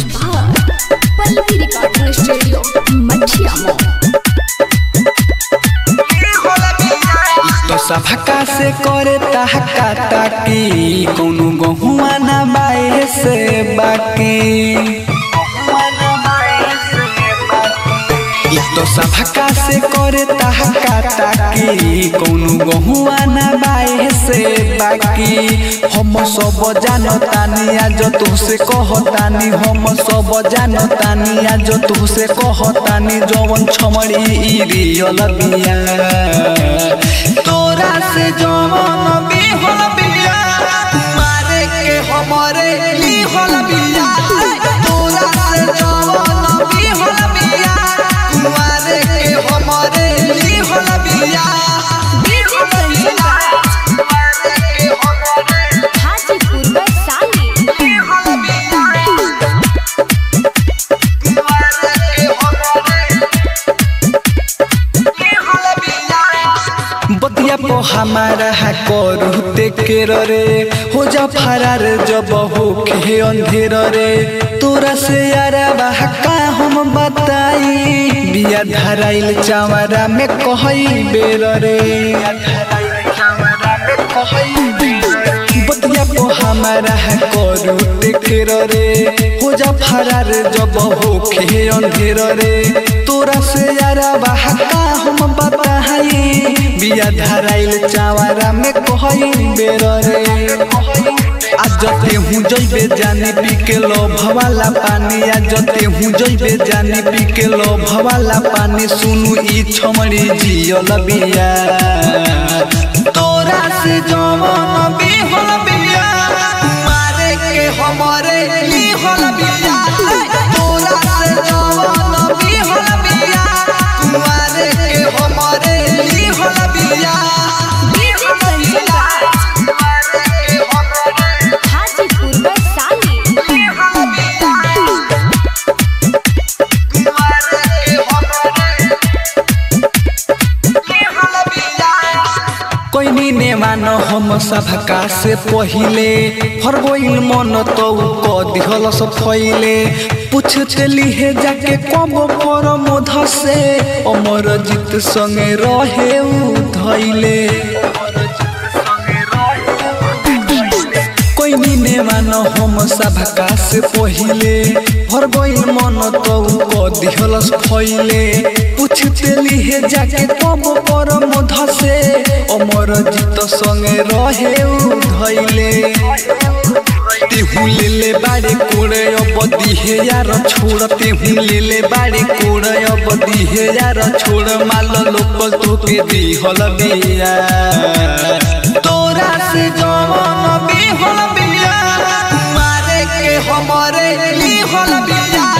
by Pallavi Recording Studio, Machiyamo. तो सभका से करे तहका ताकी कौनो गहुआ ना बाए से बाकी तो सभका से करे तहका ताकी कौनो गहुआ ना बाए से बाकी हम सब जानतानी आज तुहसे कहतानी हम सब जानतानी आज तुहसे कहतानी जवन छमड़ी ई रियल बिया तोरा से जवन भी होल बिया मारे के हमरे ली होल बिया तोरा से जवन भी होल बिया मारे के हमरे ली होल बिया DJ Sanjay मारे के हमरे Hajipur Vaisali. ली होल बिया मारे के हमरे ली होल बिया बतिया पो हमारा है करूते के रे हो जा फरार जब हो के अंधेर रे तोरा से यारा का हम बताई बिया धराइल चावरा में कहई बेर रे बतिया पो हमारा है करूते के रे हो जा फरार जब हो के अंधेर रे तोरा से यारा का हम बताई बिया धराइल चावरा में कहई बेर रे आज जते हूँ जइबे जानी पी के लो भवाला पानी आज जते हूँ जइबे जानी पी के लो भवाला पानी सुनु ई छमड़ी जियल बिया तोरा से जवन भी होल बिया मारे के हमरे ली होल बिया तोरा से जवन भी होल बिया मारे के हमरे ली होल बिया DJ Sanjay मारे के हमरे Hajipur Vaisali. कोई ने मानो हम सभका से पहिले हर गोइल मन तो क दिहल सब फैले पूछते लिहे जाके कब पर मोध से अमर जीत संगे रहे उ धैले कोई ने मानो हम सभका से पहिले हर गोइल मन तो क दिहल फैले पूछते लिहे जाके कब पर मोध से अमर जीत संगे रहे उ धैले तेहू ले ले बाड़े कोड़े अब दिहे यार छोड़ तेहू ले ले बाड़े कोड़े अब दिहे यार छोड़ माल लोक तोके दिहल बिया तोरा से जवन भी होल बिया मारे के हमरे ली होल बिया